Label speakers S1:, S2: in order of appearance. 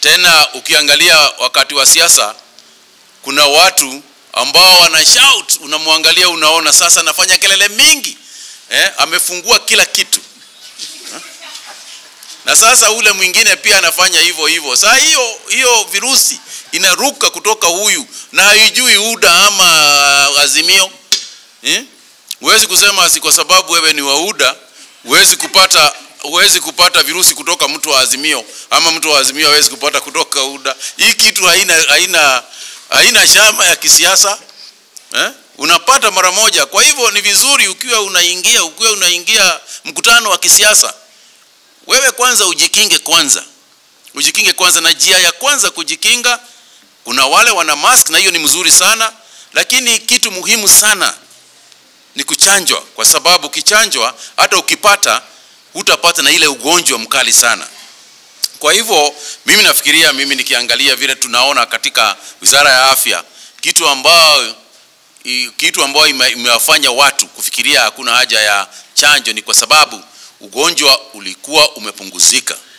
S1: Tena ukiangalia wakati wa siasa, kuna watu ambao wana shout, unamwangalia unaona sasa anafanya kelele mingi eh, amefungua kila kitu eh? na sasa ule mwingine pia anafanya hivyo hivyo. Saa hiyo hiyo virusi inaruka kutoka huyu na haijui UDA ama Azimio eh? Huwezi kusema si kwa sababu wewe ni wa UDA huwezi kupata huwezi kupata virusi kutoka mtu wa Azimio ama mtu wa Azimio hawezi kupata kutoka UDA. Hii kitu haina haina haina chama ya kisiasa eh? Unapata mara moja. Kwa hivyo ni vizuri ukiwa unaingia ukiwa unaingia mkutano wa kisiasa, wewe kwanza ujikinge kwanza, ujikinge kwanza, na njia ya kwanza kujikinga, kuna wale wana mask na hiyo ni mzuri sana, lakini kitu muhimu sana ni kuchanjwa, kwa sababu ukichanjwa hata ukipata hutapata na ile ugonjwa mkali sana. Kwa hivyo mimi nafikiria, mimi nikiangalia vile tunaona katika Wizara ya Afya, kitu ambayo i- kitu ambayo ime- imewafanya watu kufikiria hakuna haja ya chanjo ni kwa sababu ugonjwa ulikuwa umepunguzika.